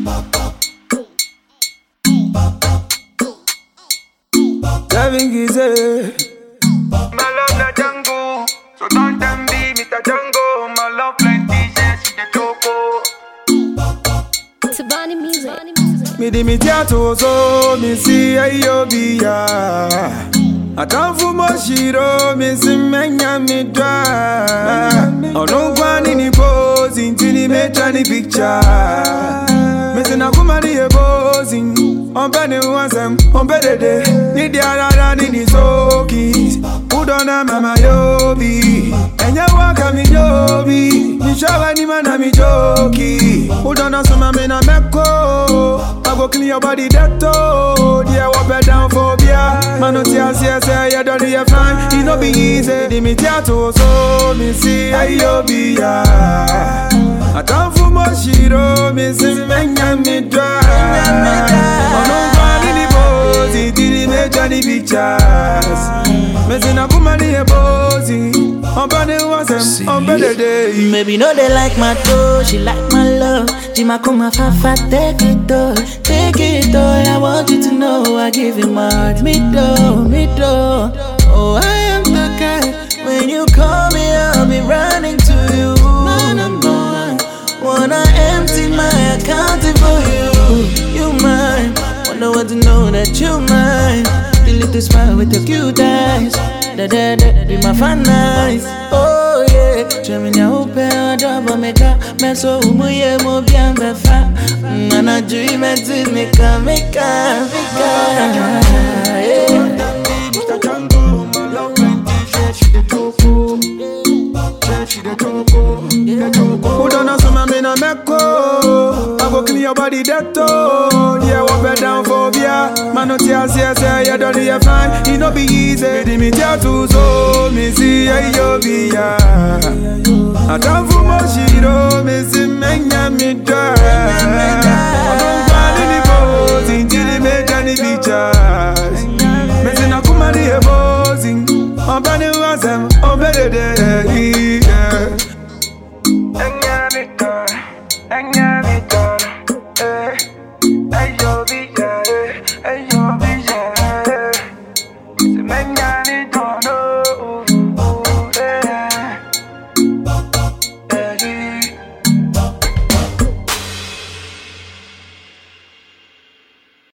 Seven Gizzy. My love na Django, so don't them be Mr. Django. My love plenty, yes, she the choco. Tabani music. Me di mi tiato so mi si ayo biya. Atamfu mo shiro mi si menya mi dwa. Ono kwani ni pose intini mecha ni picture. Me si na kuma ni e pose. Ompe ni wansem, ompe dede. Ni di arara ni ni soki. Udona mama yobi. Enye waka mi yobi. Ni shawa ni mana mi joki. Udona suma me na meko. I go clean your body that toe. Yeah, walk it down phobia. Man, no tears, yes, yeah, you don't need fine. It no be easy. Di mi tiato so mi si ayo biya. Atamfu mo shiro mi si menya mi dwa. Ono kwani ni bozi, didi meja ni pictures. Me si na kuma ni e bozi. Ompa ni wasem, ompe dede. Maybe no they like my toe, she like my love. Jima kuma fafa, take it all, take it all. I want you to know I give you my heart, me do, me do. Oh, I am the guy. When you call me, I'll be running to you. No, no, no. Wanna empty my account for you. You mine. Wanna want to know that you mine. The little smile with your cute eyes. Da da da, be my fan eyes. Oh yeah. Chemi nya upe odobo meka. Meso umuye mo bien befa. Nana dream and to meka meka meka. Yeah. Mr. Django, my love plenty, yes, she the choco. Yes, she the choco, the choco. Udona suma me na meko I go clean your body that toe Yeah, walk it down phobia Man, no tears, yes, yeah, you don't need fine It no be easy Di mi tia tu so Mi si yeah, yo bi ya Atamfu mo shiro Mi si menya mi dwa Ono kwani ni bozi Intili meja ni features Me si na kuma ni e bozi Ompa ni wasem Ompe dede yeah